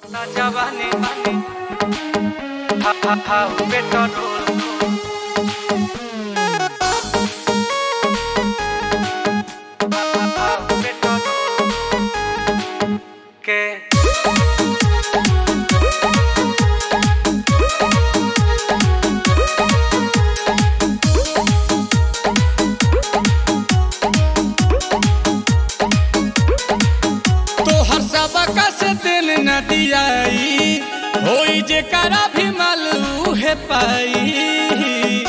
बढ़ता जवानी हा हा हा पेट्रोल हा हा हा पेट्रोल के तोहर सबका से दिल न दियाई होई जे करा भी मालू है पाई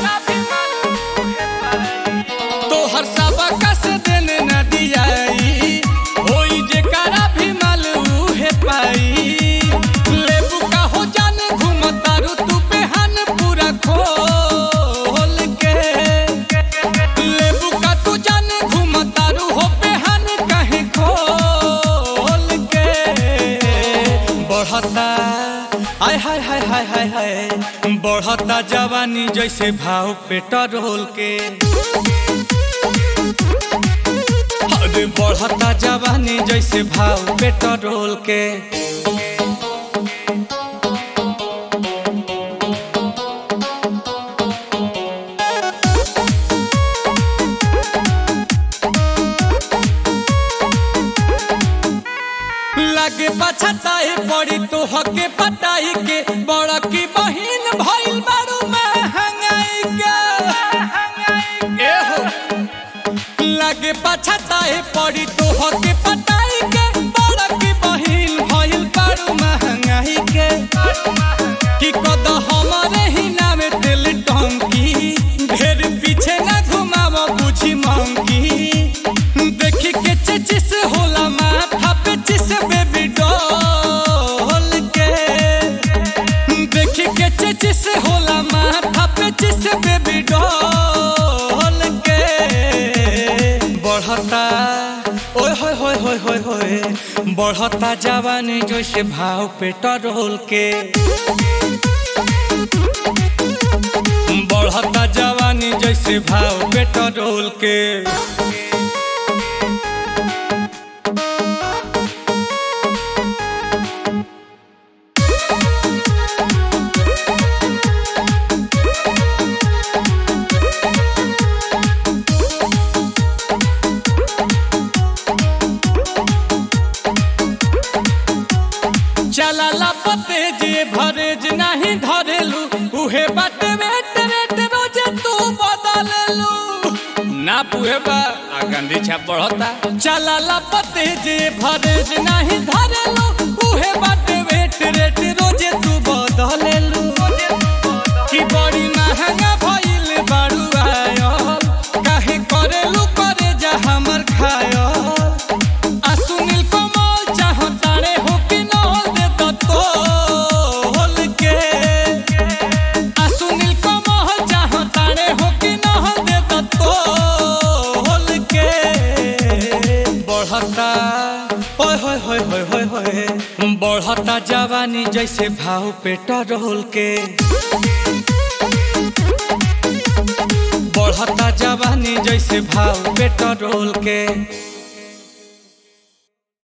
तोहर सबका से दिल न दियाई होई जे करा भी मालू है पाई लेबू का हो जाने घूमतारू तू बेहान पूरा खोल के लेबू का तू जाने घूमतारू हो बेहान कहीं खोल के बढ़ता आय हाय हाय हाय हाय हाय बढ़ता जवानी जैसे भाव पेट्रोल के अरे बढ़ता जवानी जैसे भाव पेट्रोल के लगे पछताए पड़ी तो हके पटाई के बड़ा की बहिन भइल बारू महंगाई के एहो लगे पछताए पड़ी तो हके पटाई के बड़ा की बहिन भइल बारू महंगाई के कि कद हमारे ही नाम दिल टंकी ढेर पीछे न घुमाव बुझी मंकी देखी के चचिस होला माथा पे चिस बेबी डॉल के देखी के चचिस होला माथा पे चिस बेबी डॉल के बढ़ता ओए होय होय होय होय होय बढ़ता जवानी जैसे भाव पेट्रोल के बढ़ता जवानी जैसे भाव पेट्रोल के चला पते जे भरेज नहीं धरेलू उहे बाटे वेट वेट रोजे तू बदललू ना पुहे बा आ गंदी छाप बढ़ता चला पते जे भरेज नहीं धरेलू उहे बाटे वेट वेट रोजे तू बदललू कि बड़ी महंगा भइल बारू आयल काहे करेलू करे जा हमर खायल आ सुनील कमल चाहतारे हो कि नल दे तो तोल के आ सुनील कमल चाहतारे हो कि नल दे तो तोल के बढ़ता ओए होय होय होय होय होय बढ़ता जवानी जैसे भाव पेट्रोल के बढ़ता जवानी जैसे भाव पेट्रोल के